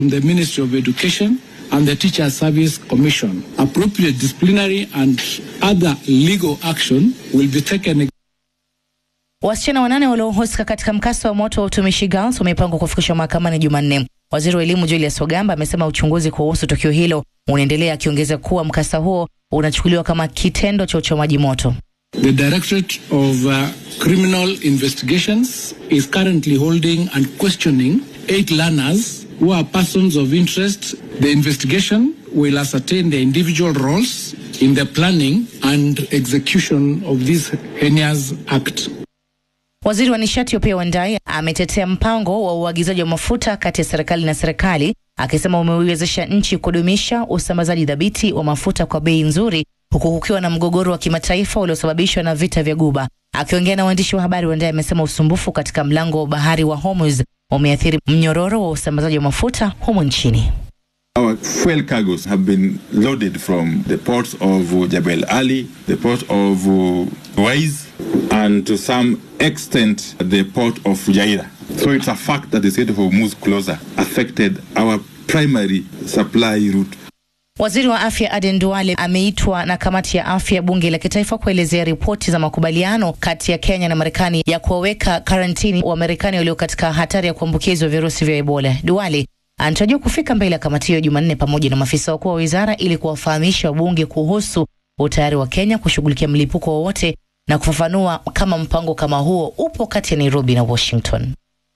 the Ministry of Education and the Teacher Service Commission. Appropriate disciplinary and other legal action will be taken Wasichana wanane waliohusika katika mkasa wa moto wa utumishi Girls wamepangwa kufikishwa mahakamani Jumanne. Waziri wa elimu Julius Ogamba amesema uchunguzi kuhusu tukio hilo unaendelea, akiongeza kuwa mkasa huo unachukuliwa kama kitendo cha uchomaji moto. The Directorate of uh, Criminal Investigations is currently holding and questioning eight learners who are persons of interest. The investigation will ascertain their individual roles in the planning and execution of this heinous act. Waziri wa nishati Opiah Wandayi ametetea mpango wa uagizaji wa mafuta kati ya serikali na serikali, akisema umeiwezesha nchi kudumisha usambazaji dhabiti wa mafuta kwa bei nzuri, huku kukiwa na mgogoro wa kimataifa uliosababishwa na vita vya Guba. Akiongea na waandishi wa habari, Wandayi amesema usumbufu katika mlango wa bahari wa Hormuz umeathiri mnyororo wa usambazaji wa mafuta humu nchini. Our fuel cargoes have been loaded from the ports of Jebel Ali, the port of Wais, and to some extent the port of Fujairah. So it's a fact that the state of Hormuz closure affected our primary supply route. Waziri wa afya Aden Duale ameitwa na kamati ya afya ya bunge la kitaifa kuelezea ripoti za makubaliano kati ya Kenya na Marekani ya kuwaweka karantini wa Marekani walio katika hatari ya kuambukizwa virusi vya Ebola. Duale anatarajiwa kufika mbele ya kamati hiyo Jumanne pamoja na maafisa wakuu wa wizara ili kuwafahamisha wabunge kuhusu utayari wa Kenya kushughulikia mlipuko wowote na kufafanua kama mpango kama huo upo kati ya Nairobi na Washington.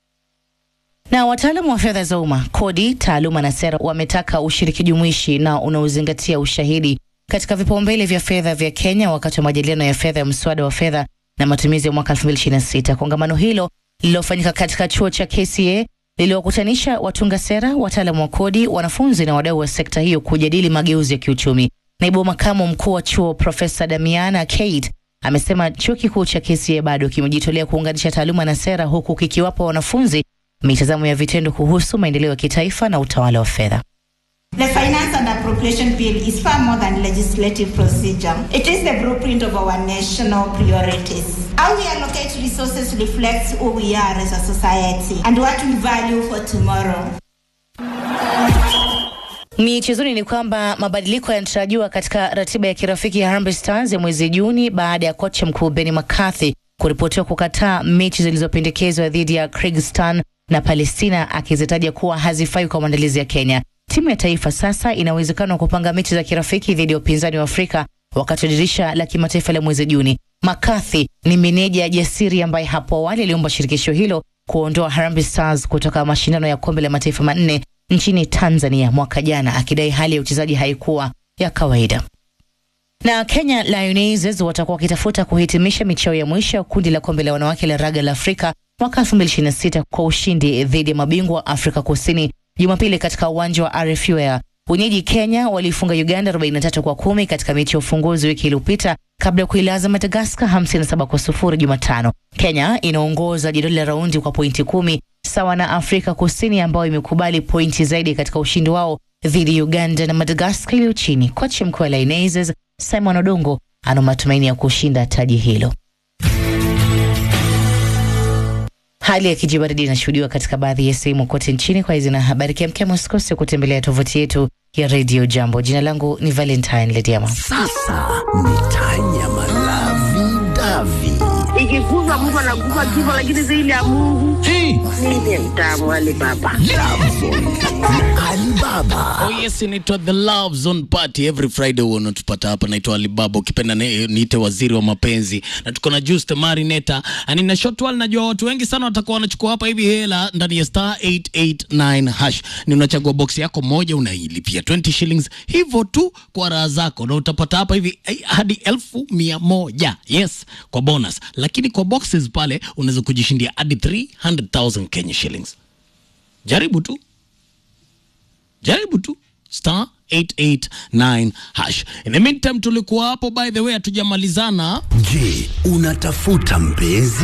Na wataalamu wa fedha za umma, kodi, taaluma na sera wametaka ushiriki jumuishi na unaozingatia ushahidi katika vipaumbele vya fedha vya Kenya wakati wa majadiliano ya fedha ya mswada wa fedha na matumizi ya mwaka 2026. Kongamano hilo lililofanyika katika chuo cha KCA liliwakutanisha watunga sera, wataalamu wa kodi, wanafunzi na wadau wa sekta hiyo kujadili mageuzi ya kiuchumi. Naibu makamu mkuu wa chuo Profesa Damiana Kate amesema chuo kikuu cha KCA bado kimejitolea kuunganisha taaluma na sera, huku kikiwapa wanafunzi mitazamo ya vitendo kuhusu maendeleo ya kitaifa na utawala wa fedha. The Finance and Appropriation Bill is far more than legislative procedure. It is the blueprint of our national priorities. How we allocate resources reflects who we are as a society and what we value for tomorrow. Michezoni ni kwamba mabadiliko yanatarajiwa katika ratiba ya kirafiki ya Harambee Stars ya mwezi Juni baada ya kocha mkuu Benny McCarthy kuripotiwa kukataa mechi zilizopendekezwa dhidi ya Kyrgyzstan na Palestina akizitaja kuwa hazifai kwa maandalizi ya Kenya. Timu ya taifa sasa ina uwezekano wa kupanga mechi za kirafiki dhidi ya upinzani wa Afrika wakati wa dirisha la kimataifa la mwezi Juni. McCarthy ni meneja jasiri ambaye hapo awali aliomba shirikisho hilo kuondoa Harambee Stars kutoka mashindano ya kombe la mataifa manne nchini Tanzania mwaka jana, akidai hali ya uchezaji haikuwa ya kawaida. Na Kenya Lionesses watakuwa wakitafuta kuhitimisha michao ya mwisho ya kundi la kombe la wanawake la raga la Afrika mwaka 2026 kwa ushindi dhidi ya mabingwa wa Afrika Kusini Jumapili katika uwanja wa RFU Air. Wenyeji Kenya waliifunga Uganda 43 kwa kumi katika mechi ya ufunguzi wiki iliyopita kabla ya kuilaza Madagaskar 57 kwa sufuri Jumatano. Kenya inaongoza jedwali la raundi kwa pointi kumi sawa na Afrika Kusini ambayo imekubali pointi zaidi katika ushindi wao dhidi ya Uganda na Madagaskar iliyo chini. Kocha mkuu wa Lionesses Simon Odongo ana matumaini ya kushinda taji hilo. Hali ya kijibaridi inashuhudiwa katika baadhi ya sehemu kote nchini. Kwa hizi na habari kemkem, usikose kutembelea tovuti yetu ya Radio Jambo. Jina langu ni Valentine Lediama. Sasa ni Tanya Malavi Davi. ikiguzwa mtu anaguza kifo, lakini zaidi ya Mungu mimi mtamu wale baba Alibaba. Oh yes, inaitwa The Love Zone Party every Friday huwa unatupata hapa. Naitwa Alibaba, ukipenda ni- niite waziri wa mapenzi, na tuko na Juste Marineta ani na Shotwal. Najua watu wengi sana watakuwa wanachukua hapa hivi hela ndani ya star 889 hash. Ni unachagua box yako moja, unailipia 20 shillings hivyo tu kwa raha zako, na utapata hapa hivi eh, hadi elfu mia moja yes, kwa bonus. Lakini kwa boxes pale unaweza kujishindia hadi 300,000 Kenya shillings. Jaribu tu jaribu tu star 889 hash. In the meantime tulikuwa hapo, by the way, hatujamalizana Je, unatafuta mpenzi?